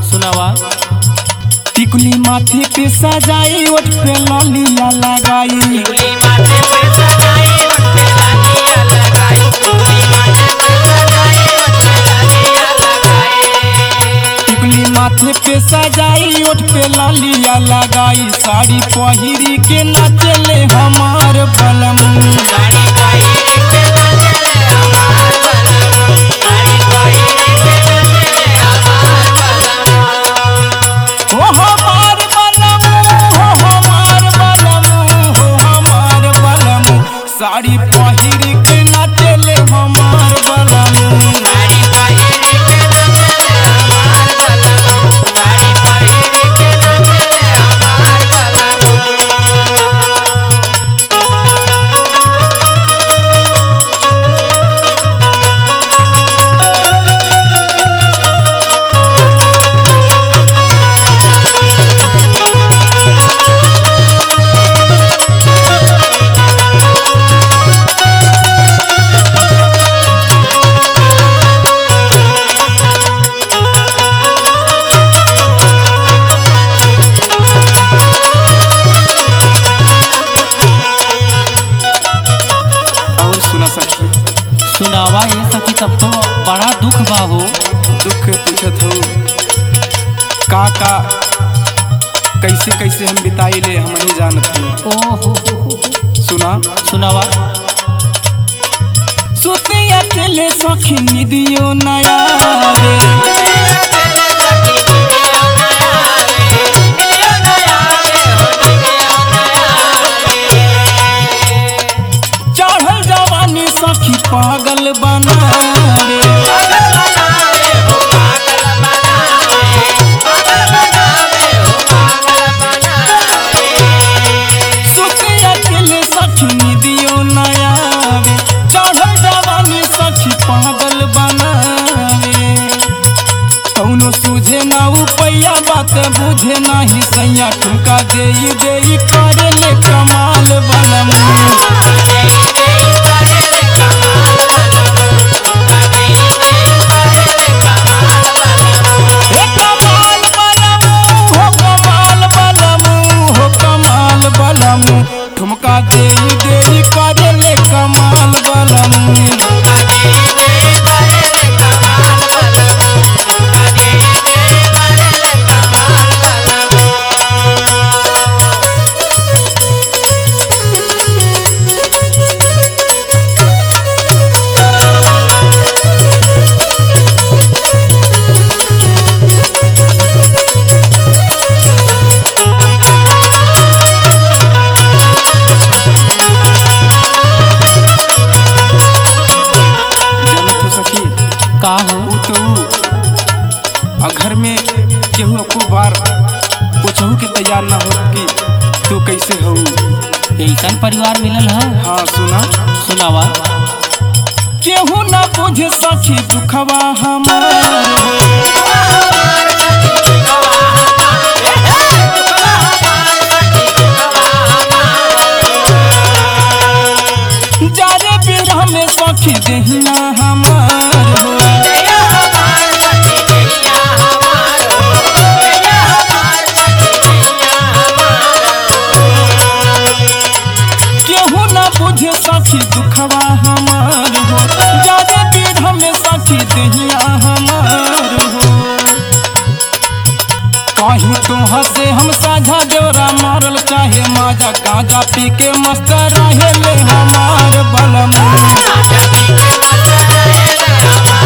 सुनावा टिकुली माथे पे सजाई ओठ पे ललिया लगाई टिकुली माथे पे सजाई ओठ पे ललिया लगाई साड़ी पहिरी के नाचले हमार बलम हो हमार बलम हो हमार बलम हो हमार बलम साड़ी पहिरी के नाचले हमार बलम और सुना सखी सुनावा ये सखी तब तो बड़ा दुख बा हो दुख पूछत हो का का कैसे कैसे हम बिताई ले हम नहीं जानत हो ओहो सुना सुनावा सुते अकेले सखी निदियो नया रे चढ़ल जवानी सखी पागल बना रे सुते अकेले सखी निदियो नया रे चढ़ल जवानी सखी पागल बनावे कौनो सूझे ना उपैया बात बुझे नाही सैया ठुमका देई देई करे ले कमाल बलम हे कमाल बलम हो कमाल बलम हो कमाल बलम ठुमका देई देई करे ले कमाल बलम जानत हो सखी का हो ऊ तो ऊ। आ घर में केहू को बार पूछहू के तैयार ना हो कि तू कैसे हो ऐसा परिवार मिलल है हाँ सुना सुनावा केहू ना बुझे सखी दुखवा हमार जारे बिरह में सखी देहिया हमार हो केहू ना बुझे सखी दुखवा हमार हो जारे बिरह में सखी देहिया हमार हो कहीं तो हंसे हम साझा देवरा मारल चाहे माजा गांजा पी के मस्त रहे ले हमार बलम